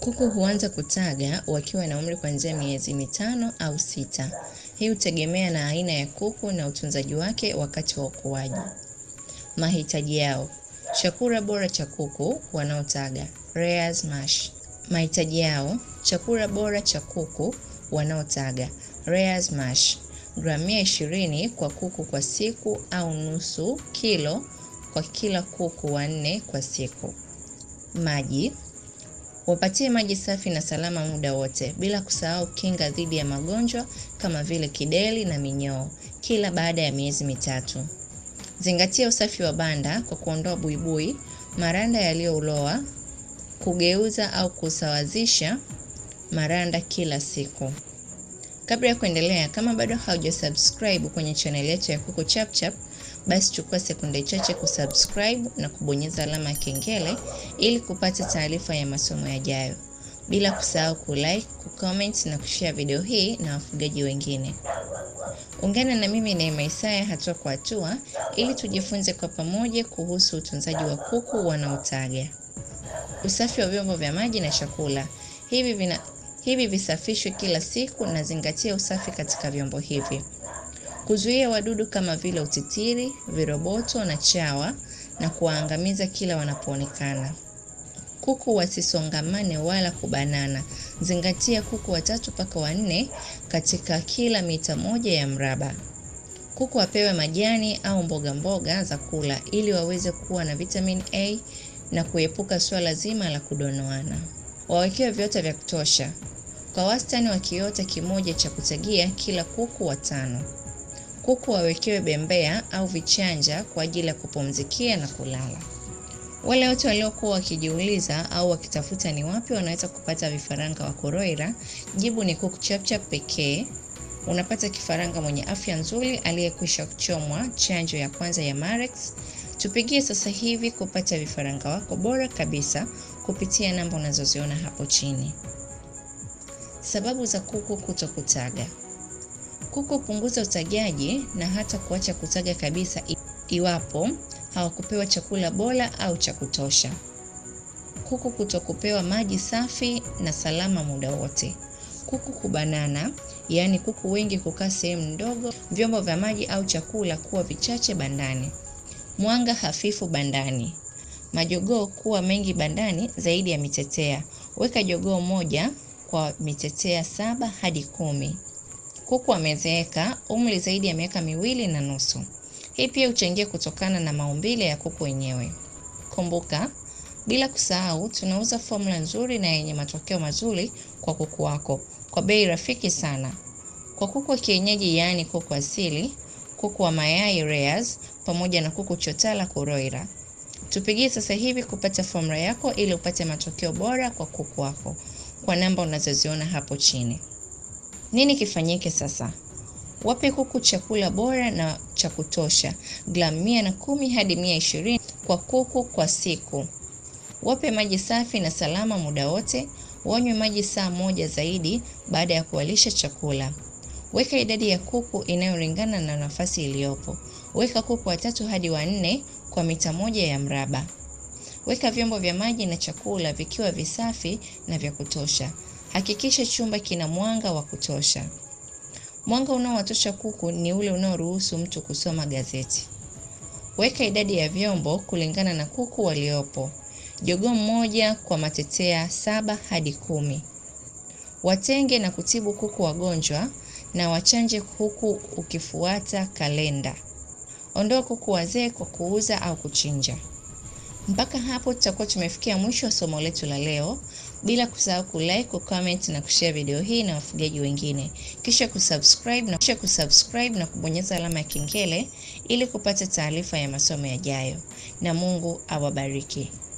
Kuku huanza kutaga wakiwa na umri kuanzia miezi mitano au sita. Hii hutegemea na aina ya kuku na utunzaji wake wakati wa ukuaji. Mahitaji yao: chakula bora cha kuku wanaotaga layers mash. Mahitaji yao: chakula bora cha kuku wanaotaga layers mash, gramu mia ishirini kwa kuku kwa siku au nusu kilo kwa kila kuku wanne kwa siku. Maji wapatie maji safi na salama muda wote, bila kusahau kinga dhidi ya magonjwa kama vile kideri na minyoo kila baada ya miezi mitatu. Zingatia usafi wa banda kwa kuondoa buibui, maranda yaliyoloa, kugeuza au kusawazisha maranda kila siku. Kabla ya kuendelea, kama bado haujasubscribe kwenye channel yetu ya Kuku Chapchap, basi chukua sekunde chache kusubscribe na kubonyeza alama ya kengele ili kupata taarifa ya masomo yajayo, bila kusahau kulike, kucomment na kushare video hii na wafugaji wengine. Ungana na mimi Neema Isaya hatua kwa hatua ili tujifunze kwa pamoja kuhusu utunzaji wa kuku wanaotaga. Usafi wa vyombo vya maji na chakula. Hivi vina hivi visafishwe kila siku na zingatia usafi katika vyombo hivi. Kuzuia wadudu kama vile utitiri, viroboto na chawa na kuwaangamiza kila wanapoonekana. Kuku wasisongamane wala kubanana. Zingatia kuku watatu mpaka wanne katika kila mita moja ya mraba. Kuku wapewe majani au mboga mboga za kula ili waweze kuwa na vitamin A na kuepuka swala zima la kudonoana. Wawekewe viota vya kutosha. Kwa wastani wa kiota kimoja cha kutagia kila kuku watano. Kuku wawekewe bembea au vichanja kwa ajili ya kupumzikia na kulala. Wale wote waliokuwa wakijiuliza au wakitafuta ni wapi wanaweza kupata vifaranga wa koroila, jibu ni Kuku Chapchap pekee. Unapata kifaranga mwenye afya nzuri aliyekwisha kuchomwa chanjo ya kwanza ya Marex. Tupigie sasa hivi kupata vifaranga wako bora kabisa kupitia namba unazoziona hapo chini. Sababu za kuku kutokutaga. Kuku punguza utagaji na hata kuacha kutaga kabisa iwapo hawakupewa chakula bora au cha kutosha. Kuku kutokupewa maji safi na salama muda wote. Kuku kubanana, yaani kuku wengi kukaa sehemu ndogo, vyombo vya maji au chakula kuwa vichache bandani. Mwanga hafifu bandani. Majogoo kuwa mengi bandani zaidi ya mitetea. Weka jogoo moja kwa mitetea saba hadi kumi. Kuku wamezeeka, umri zaidi ya miaka miwili na nusu. Hii pia huchangia kutokana na maumbile ya kuku wenyewe. Kumbuka, bila kusahau, tunauza fomula nzuri na yenye matokeo mazuri kwa kuku wako kwa bei rafiki sana. Kwa kuku wa kienyeji, yaani kuku asili, kuku wa mayai layers, pamoja na kuku chotala kuroira. Tupigie sasa hivi kupata fomula yako ili upate matokeo bora kwa kuku wako kwa namba unazoziona hapo chini. Nini kifanyike sasa? Wape kuku chakula bora na cha kutosha, gramu mia na kumi hadi mia ishirini kwa kuku kwa siku. Wape maji safi na salama muda wote. Wanywe maji saa moja zaidi baada ya kuwalisha chakula. Weka idadi ya kuku inayolingana na nafasi iliyopo. Weka kuku watatu hadi wanne kwa mita moja ya mraba. Weka vyombo vya maji na chakula vikiwa visafi na vya kutosha. Hakikisha chumba kina mwanga wa kutosha. Mwanga unaowatosha kuku ni ule unaoruhusu mtu kusoma gazeti. Weka idadi ya vyombo kulingana na kuku waliopo. Jogoo mmoja kwa matetea saba hadi kumi. Watenge na kutibu kuku wagonjwa na wachanje kuku ukifuata kalenda. Ondoa kuku wazee kwa kuuza au kuchinja. Mpaka hapo tutakuwa tumefikia mwisho wa somo letu la leo, bila kusahau kulike, kucomment na kushare video hii na wafugaji wengine, kisha kusubscribe na kisha kusubscribe na kubonyeza alama ya kengele ili kupata taarifa ya masomo yajayo, na Mungu awabariki.